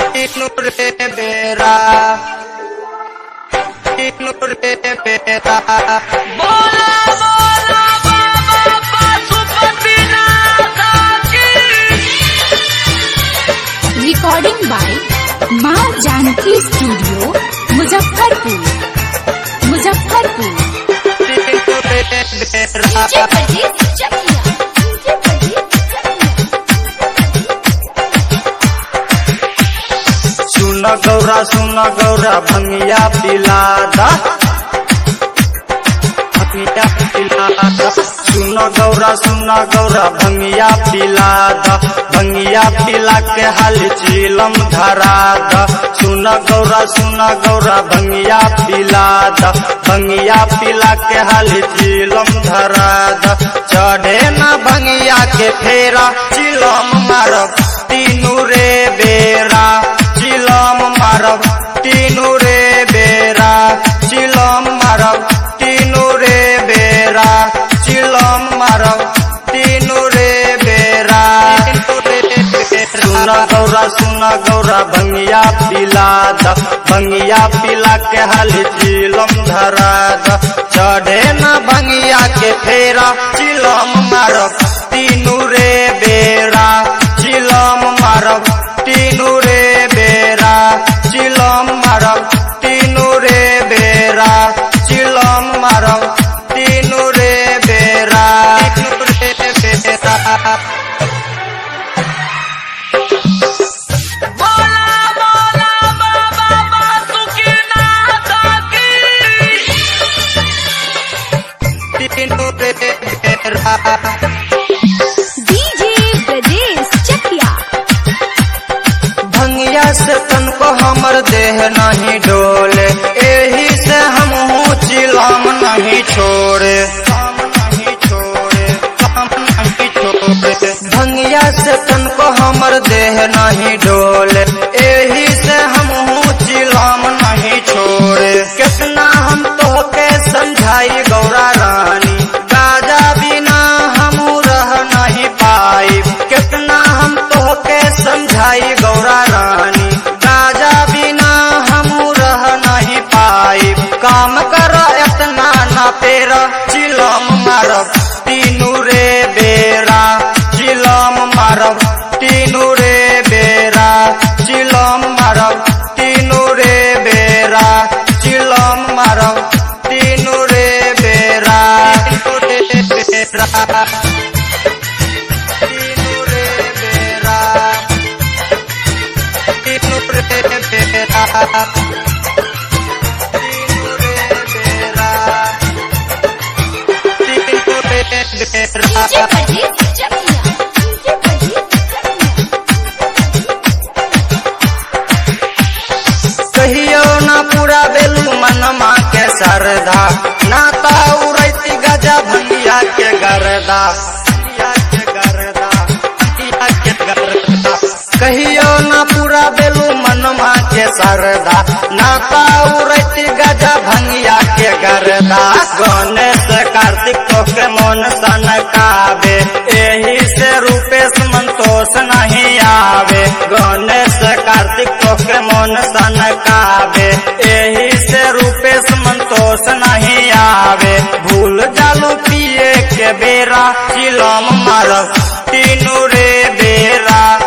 तीनू रे बेरा तीनू रे बेरा बोला बोला बाबा पशुपतिनाथ की रिकॉर्डिंग बाय माँ जानकी स्टूडियो मुजफ्फरपुर मुजफ्फरपुर तीनू रे बेरा सुन गौरा सुन गौरा भंगिया पिलादा भंगिया पिलादा सुन गौरा सुन गौरा भंगिया पिलादा भंगिया पिला के हाल चीलम धरादा सुन गौरा सुन गौरा भंगिया पिलादा भंगिया पिला के हाल चीलम धरादा चढ़े ना भंगिया के फेरा चिलम मारब तीनू रे बेरा चिलम मारब तीनू रे बेरा चिलम मारब तीनू रे बेरा चिलम मारब तीनू रे बेरा सुना गौरा सुना गौरा भंगिया पिला द भंगिया पिला के हाल चिलम धरा द चढ़े ना भंगिया के फेरा चिलम मारब तीनू रे बेरा चिलम मारब तीनू रे बेरा चिलम मारब तीनू रे बेरा चिलम मारब तीनू रे बेरा तीनू रे बेरा बोला बोला बाबा पशुपतिनाथ की तीनू रे बेरा डीजे ब्रजेश चकिया भंगिया से तनको हमर देह नहीं डोले एही से हम चिलम नहीं छोड़े काम नहीं छोड़े काम नहीं छोड़े भंगिया से तनको हमर देह नहीं डोले एही से हम चिलम नहीं छोड़े कितना हम तो के समझाई गौरा रानी गाजा बिना हम रह नहीं पाई कितना हम तो के समझाई गौरा रानी गाजा बिना हम रह नहीं पाई काम कर इतना ना पेरा चिलम मारब तीनू रे बेरा चिलम मारब तीनू रे बेरा चिलम मारब तीनू रे बेरा चिलम मारब तीनू रे बेरा तीनू रे बेरा तीनू रे बेरा तीनू रे बेरा तीनू रे बेरा तीनू रे बेरा कहियो ना पूरा बेलू मनमा के सरधा ना ताऊ रैती गजा भंगिया के गरदा भंगिया के गरदा भंगिया के गरदा कहियो ना पूरा बेलू मनमा के सरदा ना ताऊ रैती गजा भंगिया के गरदा गणेश कार्तिक तो के मन सनकावे एही से रूपेश संतोष नहीं आवे गणेश कार्तिक तो के मन सनकावे एही से रूपेश संतोष नहीं आवे भूल जालू पिए के बेरा चिलम मारब तीनू रे बेरा